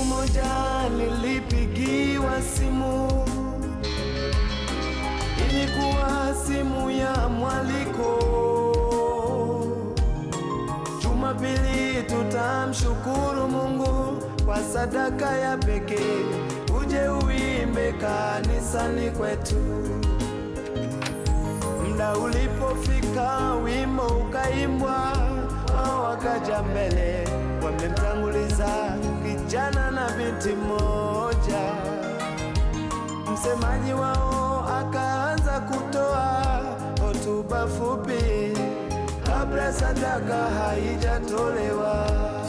moja nilipigiwa simu, ilikuwa simu ya mwaliko. Jumapili tutamshukuru Mungu kwa sadaka ya pekee, uje uimbe kanisani kwetu. Muda ulipofika, wimbo ukaimbwa, wao wakaja mbele, wamemtanguliza kijana na binti moja. Msemaji wao akaanza kutoa hotuba fupi kabla sadaka haijatolewa.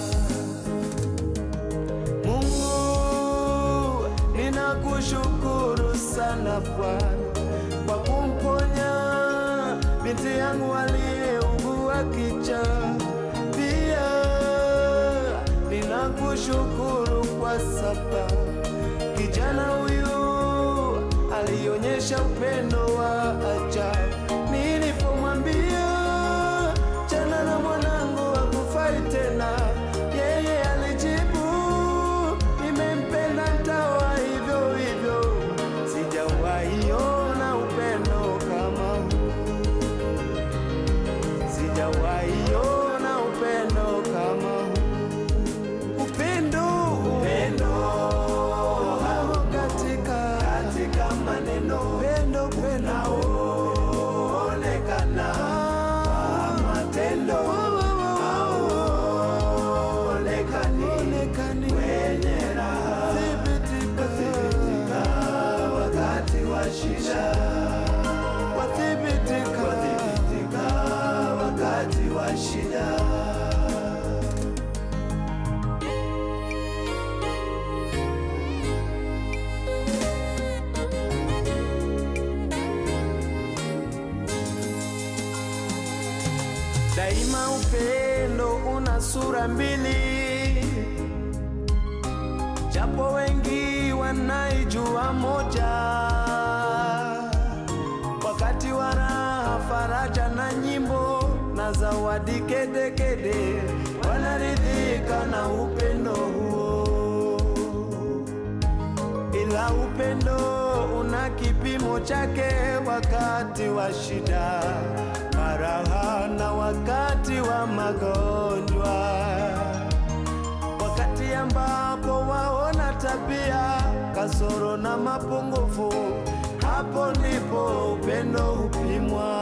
Mungu, ninakushukuru sana Bwana kwa kumponya binti yangu aliyeugua kicha. Pia ninakushukuru kwa sababu kijana huyu alionyesha upendo wa ajabu. Nilipomwambia chana na mwanangu hakufai tena, yeye alijibu nimempenda, ntawa hivyo hivyo. Sijawahi ona upendo kama huu, sijawahi ona upendo kama huu. Upendo, upendo hamo katika katika maneno, upendo upendo unaoonekana kwa matendo hauonekani kwenye raha, thibitika wakati wa shida, wathibitika wakati wa shida. Daima upendo una sura mbili, japo wengi wanaijua moja. Wakati wa raha, faraja na nyimbo na zawadi kedekede, wanaridhika na upendo huo ila upendo una kipimo chake, wakati wa shida, faraha na wakati wa magonjwa, wakati ambapo waona tabia, kasoro na mapungufu, hapo ndipo upendo hupimwa.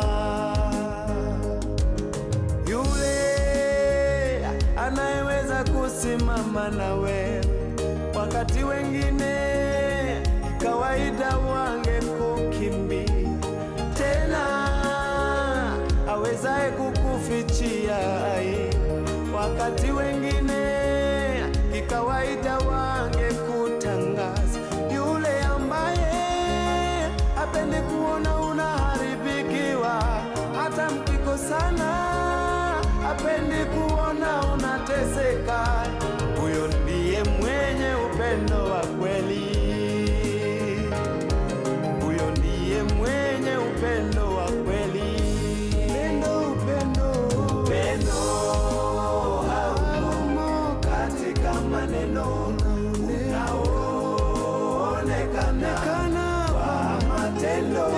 Yule anayeweza kusimama nawe wakati wengine kawaida wange kukimbia, tena awezaye kukufichia aibu, wakati wengine kikawaida wange kutangaza, yule ambaye hapendi kuona unaharibikiwa, hata mkikosana hapendi kuona unateseka. Huyo ndiye mwenye upendo wa kweli, huyo ndiye mwenye upendo wa kweli. Upendo, upendo, upendo haumo katika maneno unaoonekana kwa matendo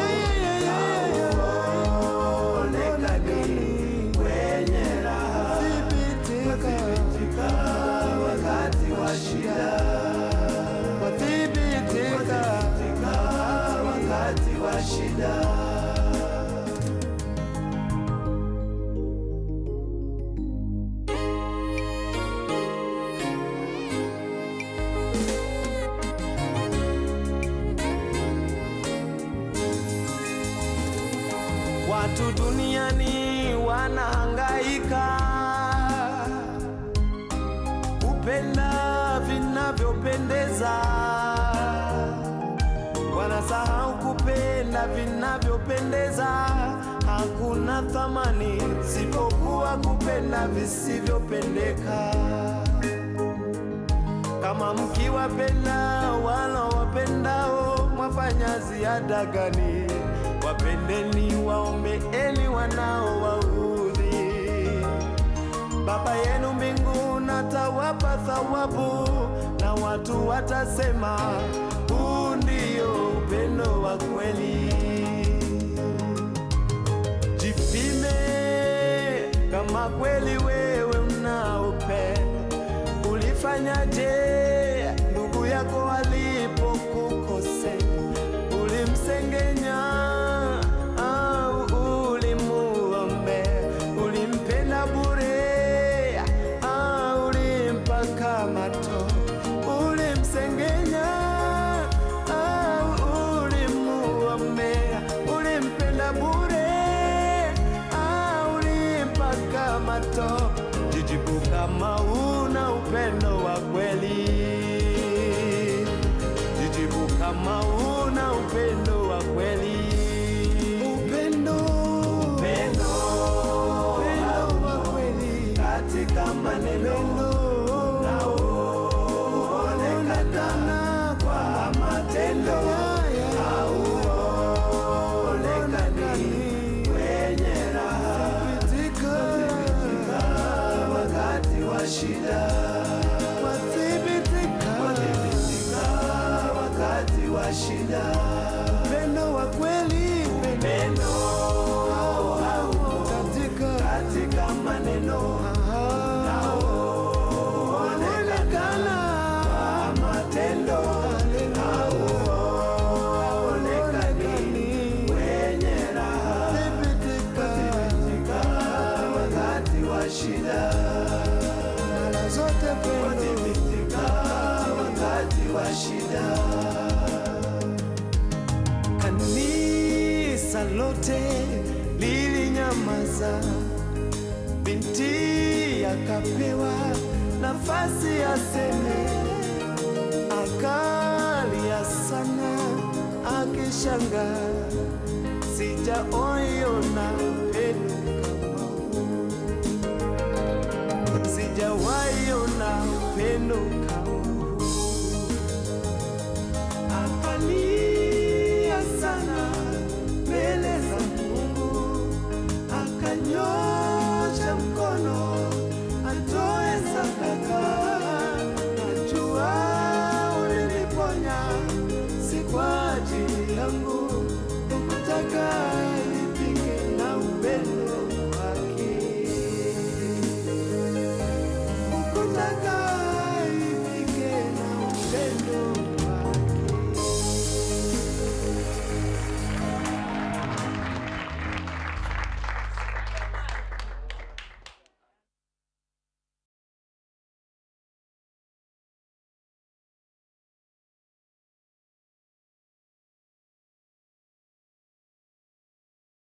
hauonekani kwenye raha, wathibitika wakati wa shida, wathibitika wakati wa shida. Watu duniani wanahangaika kupenda vinavyopendeza, wanasahau kupenda vinavyopendeza. Hakuna thamani sipokuwa kupenda visivyopendeka. Kama mkiwapenda wala wapendao, mwafanya ziada gani? Wapendeni, waombeeni wanaowaudhi. Baba yenu mbinguni atawapa thawabu, na na watu watasema huu ndio upendo wa kweli. Jipime kama kweli wewe unaupenda. Ulifanyaje ndugu yako alipokukosea? Ulimsengenya au ulimuombea? Ulimpenda bure au ulimpa kama tozo? Ulimsengenya au ulimuombea? Ulimpenda bure au ulimpa kama tozo? Jijibu kama una upendo wa kweli. Jijibu kama una upendo wa kweli. Upendo, upendo, upendo wa kweli katika maneno na uonekana kwa matendo hauonekani kwenye raha thibitika wakati wa shida wathibitika wakati wa shida upendo wa kweli upendo katika katika maneno na uonekana kwa matendo hauonekani kwenye raha thibitika wakati wa shida mara zote thibitika wakati wa shida Kanisa lote lilinyamaza, binti akapewa nafasi aseme, akalia sana akishanga, sijaoiona upendo kama huu, sijawaiona upendo kama